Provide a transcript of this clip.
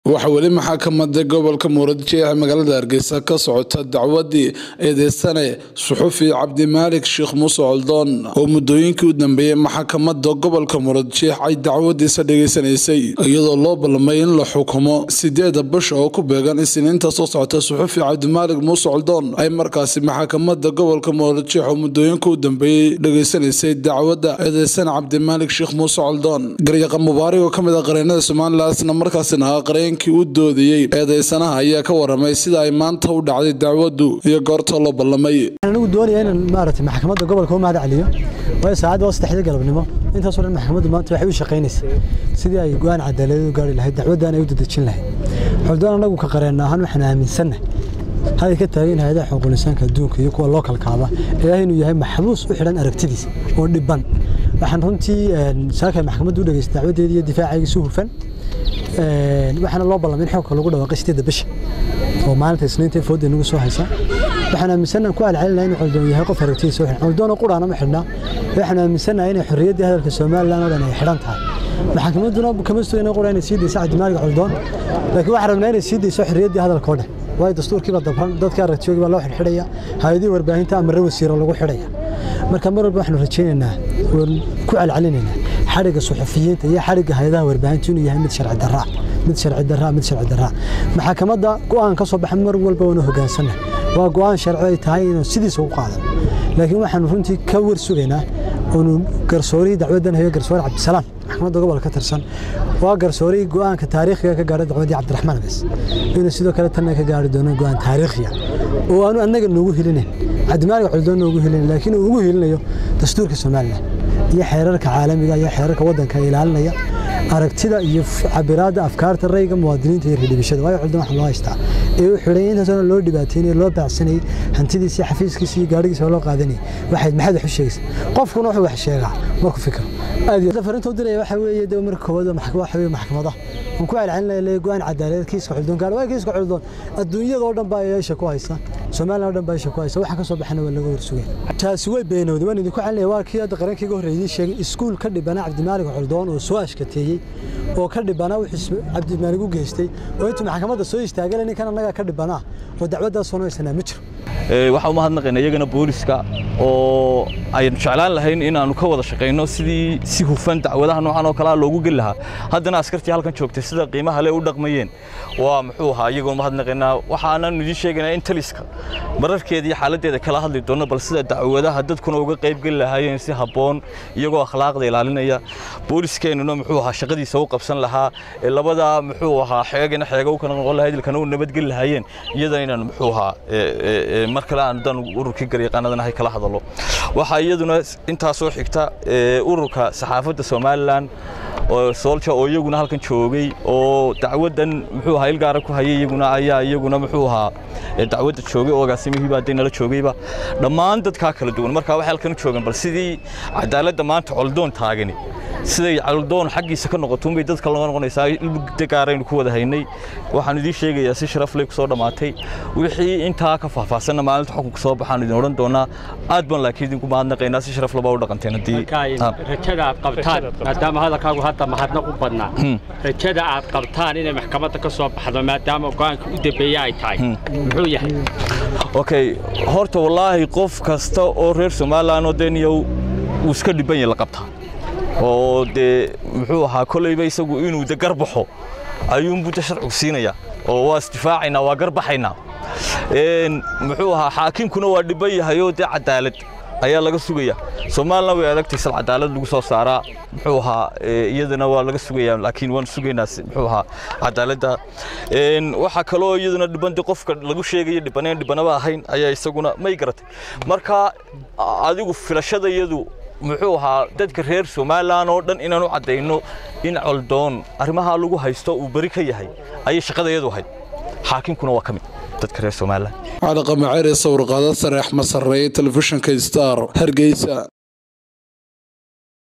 waxaa weli maxaakamada gobolka muqdisho ee magaalada hargeysa ka socota dacwadii eedeysane suxufi cabdimaalik sheekh muuse coldoon oo muddooyinkii u dambeeyey maxaakamada gobolka muqdisho ay dacwadiisa dhegeysanaysay iyadoo loo ballamay in la xukumo sideeda bisha oo ku beegan isniinta soo socota suxufi cabdimaalik muuse coldoon ay markaasi maxaakamada gobolka muqdisho oo muddooyinkii u dambeeyey dhegeysanaysay dacwadda eedeysane cabdimaalik sheekh muuse coldoon garyaqa mubaarig oo kamid ah qareenada somalilan isla markaasina ah qareen u doodayey eedeysanaha ayaa ka waramay sida ay maanta u dhacday dacwadu iyo goorta loo ballamay anigu doonaya inaan maaragtay maxkamadda gobolka u mahad celiyo waayo saacadda waa saddexda galabnimo intaasoo dhan maxkamaddu maanta waxay u shaqaynaysay sidii ay go-aan cadaaladeed u gaari lahayd dacwaddan ay u dadejin lahayd xuldoon annagu ka qareenna ahaan waxaan aaminsannahay haday ka taagan hayadaha xuquulisaanka adduunka iyo kuwa loo kalkaaba ilaah inuu yahay maxbuus u xidhan aragtidiisa oo dhiban waxaan runtii saakay maxkamaddu u dhegeystay dacwadeedii iyo difaacayga si hufan waxaana loo ballamay in xogka lagu dhawaaqay sideedda bisha oo maalinta isniinta fooda nagu soo haysa waxaan aaminsannaha ku alcelinaa inuu coldoon yahay qof aragtidiisa u xidhan coldoon oo quraana ma xidhnaa waxaan aaminsannaha inay xorriyaddii hadalka somalilan oo dhan ay xidhan tahay maxkamadduna kama sugayna qura inay sii dayso cabdimaalik coldoon laakiin waxaan rabnaa inay sii dayso xorriyaddii hadalka oo dhan waayo dastuurkiiba dabran dadka aragtiyoogi baa loo xidhxidhaya hay-adihii warbaahinta amare wasiiro lagu xidhaya marka mar walba waxaanu rajaynaynaa oon ku celcelinaynaa xadhigga suxufiyiinta iyo xadhigga hay-adaha warbaahinta inuu yahay mid sharci darraa mid sharci darraa mid sharci darraa maxakamadda go-aan ka soo baxa mar walba waanu hoggaansanna waa go-aan sharci ay tahay inuu sidiisa u qaadan laakiin waxaanu runtii ka war sugaynaa oonu garsoorihii dacwaddan hayo garsoore cabdisalaam maxkamadda gobolka ka tirsan waa garsoorihii go-aanka taariikhiga ka gaadhay dacwaddii cabdiraxmaan abes inuu sidoo kale tanna ka gaari doono go-aan taariikhiya oo aanu annaga noogu helinayn cabdimaalik coldoon noogu helinayn laakiin uu ugu helinayo dastuurka somalilan iyo xeerarka caalamiga iyo xeerarka waddanka ilaalinaya aragtida iyo cabiraadda afkaarta rayga muwaadiniinta iyo reerdhibishada waayo coldoon waxaa loo haystaa ee u xidhay intaasoo loo dhibaataynay loo baacsanayay hantidiisa xafiiskiisa iyo gaadhigiisa loo qaadanayay waxayd maxaad wax u sheegaysa qofkuna wuxuu wax sheegaa markuu fikiro aad iyo farinta u diraya waxa weeye de marka koowaad waxa weeye maxkamada aan ku celcelinaya go-aan cadaaladeed kiiska xuldoon gaar waa kiiska xuldoon adduunyada oo dhan baa yeesha ku haysa Soomaaliya oo dhan baa yeesha ku haysa waxa ka soo baxana waa laga warsugay taasi way beenowday waan idinku celinaya waa kii hadda qarankiiga horreeyay sheegay iskuul ka dhibana Cabdimaalik Xuldoon oo soo ashkateeyay oo ka dhibana wuxuu Cabdimaalik u geystay oo intuu maxkamadda soo istaagay ninkan annaga ka dhibana oo dacwaddaas soo noysanaa ma jiro waxaan u mahadnaqaynaa iyagana booliska oo aynu jeclaan lahayn inaannu ka wada shaqayno sidii si hufan dacwadaha noocan oo kalea loogu geli lahaa haddana askartii halkan joogtay sida qiimaha le u dhaqmayeen waa muxuu ahaa iyagoo mahadnaqaynaa waxaanan idiin sheegaynaa in taliska mararkeeda iyo xaaladdeeda kala hadli doono bal sida dacwadaha dadkuna uga qayb geli lahaayeen si habboon iyagoo akhlaaqda ilaalinaya booliskeenuna muxuu ahaa shaqadiisa u qabsan lahaa ee labada muxuu ahaa xeegana xeega u kala noqon lahayd ilkana u nabadgeli lahaayeen iyada inaan muxuu ahaa mar kale aan dan ururkii garyaqaanadan ahay kala hadalo waxaa iyaduna intaa soo xigta ururka saxaafadda somalilan oo soolja oo iyaguna halkan joogay oo dacwaddan muxuu ahaa ilgaara ku hayay iyaguna ayaa iyaguna muxuu ahaa dacwadda joogay oo agaasimihii baa nala joogayba dhammaan dadkaa kala duwan markaa waxay halkan u joogaan bal sidii cadaaladda maanta coldoon taagani siday coldoon xaggiisa ka noqoto unbay dadka loo noqonaysaa ilgaaraynu ku wada haynay waxaan idiin sheegayaa si sharaf leh ku soo dhammaatay wixii intaa ka faahfaahsanna maalinta xukunka soo baxaan idin odhan doonaa aad baan laakiin idinku mahadnaqaynaa si sharaf laba u dhaqanteen haddii rajada aad qabtaan maadaama hadalkaagu hadda mahadnaq u badnaa rajada aad qabtaan inay maxkamadda ka soo baxdo maadaama go-aanka u dambeeya ay tahay muxuu yahay okay horta wallaahi qof kasta oo reer somalilan oo deniyow uu iska dhiban yahay la qabtaa oo dee muxuu ahaa kolayba isagu inuu de garbaxo ayuunbuu de sharcigu siinayaa oo waa isdifaacaynaa waa garbaxaynaa muxuu ahaa xaakimkuna waa dhiban yahay oo dee cadaalad ayaa laga sugaya soomaalina way adagtay sal cadaalad lagu soo saaraa muxuu ahaa iyadana waa laga sugayaa laakiin waan sugaynaa muxuu ahaa cadaaladda waxaa kaloo iyaduna dhibante qofka lagu sheegaya dhibaneen dhibanaba ahayn ayaa isaguna may garatay marka adigu filashada iyadu muxuu ahaa dadka reer somalilan oo dhan inaan u caddayno in coldoon arrimaha lagu haysto uu beri ka yahay ayay shaqadayadu ahayd xaakinkuna waa ka mid dadka reer somalilan cali qamaceer ee sawirqaada sare axmed sarreeye telefishinka star hargeysa